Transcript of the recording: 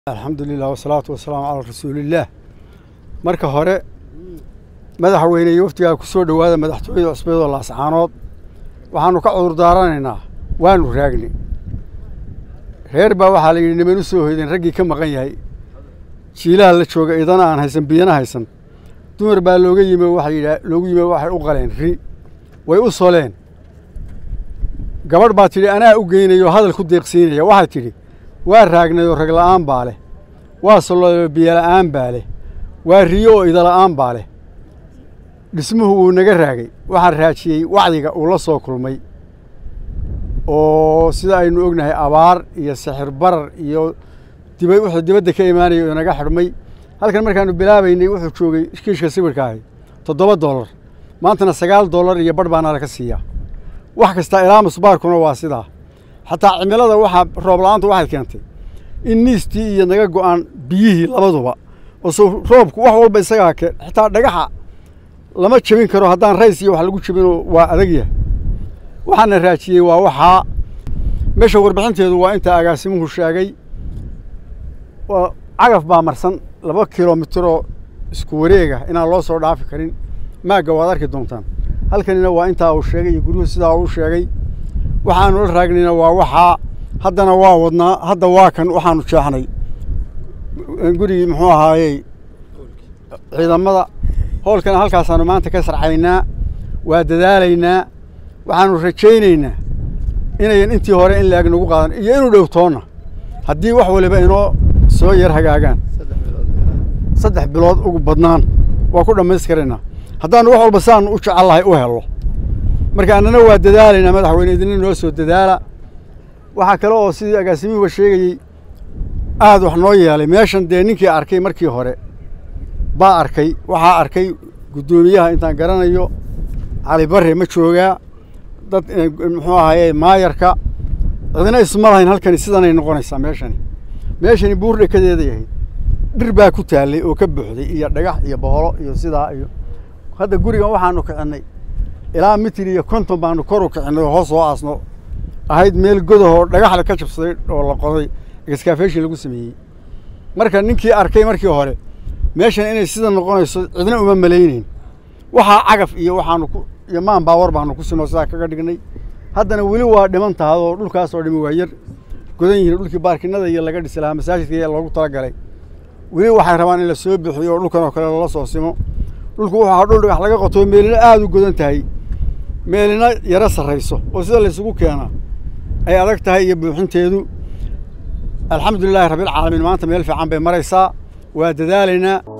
alxamdulilah wasalaatu wasalaamu calaa rasuulillaah marka hore madaxweyne iyo waftigaa ku soo dhowaada madaxtooyada cusbeedoo laascaanood waxaannu ka cudur daaranaynaa waanu raagni reer baa waxaa la yidhi niman u soo hoydeen raggii ka maqan yahay jiilaha la jooga idana aan haysan biyana haysan dumar baa looga yimi waxay yidhaa loogu yimi waxay u qaleen ri way u soleen gabadh baa tidhi anaa u geynaya oo hadal ku deeqsiinaya waxay tidhi waa raagnay oo rag la'aan baa leh waa sollo biyola'aan baa leh waa riyo oo idala'aan baa leh dhismuhu wuu naga raagay waxaan raajiyey wacdiga uu la soo kulmay oo sida aynu ognahay abaar iyo sixir barar iyo diba wuxuu dibadda ka imaanaya oo naga xidhmay halkan markaannu bilaabaynay wuxuu joogay kiishka sawirka ahay toddoba dollar maantana sagaal dollar iyo badh baana laka siiyaa wax kasta ilaa musbaarkuna waa sidaa xataa cimilada waxaa roob la'aantu waxay keentay in niistii iyo naga go'aan biyihii labaduba oo so roobku wax walba isagaa keen xitaa dhagaxa lama jebin karo haddaan rays iyo wax lagu jebinoo waa adag yahay waxaana raajiyey waa waxaa meesha warbixinteedu waa intaa agaasimuhu sheegay waa cagaf baa marsan laba kilomitiroo isku wareega inaan loo soo dhaafi karin maagga waad arki doontaan halkanina waa intaa uu sheegay iyo guryuhu sidaa uu sheegay waxaanu la raagnayna waa waxaa haddana waa wadnaa hadda waa kan waxaanu jeexnay gurigii muxuu ahaayey ciidamada howlkana halkaasaanu maanta ka sarcaynaa waa dadaalaynaa waxaanu rajaynaynaa inayan intii hore in laeg nagu qaadan iyo inuu dhowtoonna haddii wax waliba inoo soo yar hagaagaan saddex bilood ugu badnaan waa ku dhammaystiraynaa haddaanu wax walba saanu u jecellahay u hello marka annana waa dadaalaynaa madaxweyne idina noo soo dadaala waxaa kale oo sidii agaasimihuba sheegayey aad wax noo yeelay meeshan dee ninkii arkay markii hore baa arkay waxaa arkay guddoomiyaha intaan garanayo cali barre ma joogaa dad muxuu ahaye maayarka cidina isma lahayn halkani sidanay noqonaysaa meeshani meeshani buur dhekadeeda yahay dhir baa ku taallay oo ka buuxday iyo dhagax iyo boholo iyo sidaa iyo hadda gurigan waxaanu kicinnay ilaa mitir iyo konton baanu kor u kicinnay oo hoos soo aasno ahayd meel godahoo dhagaxla ka jabsaday oo la qoday excaafeshin lagu sameeyey marka ninkii arkay markii hore meeshan inay sida noqonayso cidna uma malayneyn waxaa cagaf iyo waxaanu ku iyo maan baawar baanu ku sinoo sidaa kaga dhignay haddana weli waa dhiman tahay oo dhulkaas oo dhimi waa yar godan yihiin dhulkii baarkinada iyo laga dhisi lahaa masaajidka iyo loogu talagalay weli waxay rabaan in la soo bixiyo oo dhulkan oo kale lala soo simo dhulku wuxuu ahaa dhul dhagax laga qoto meelina aada u godan tahay meelina yaro sarrayso oo sida laysugu keenaa ay adag tahay iyo buuxinteedu alxamdu lilahi rabbilcaalamiin maanta meel fiican bay maraysaa waa dadaalaynaa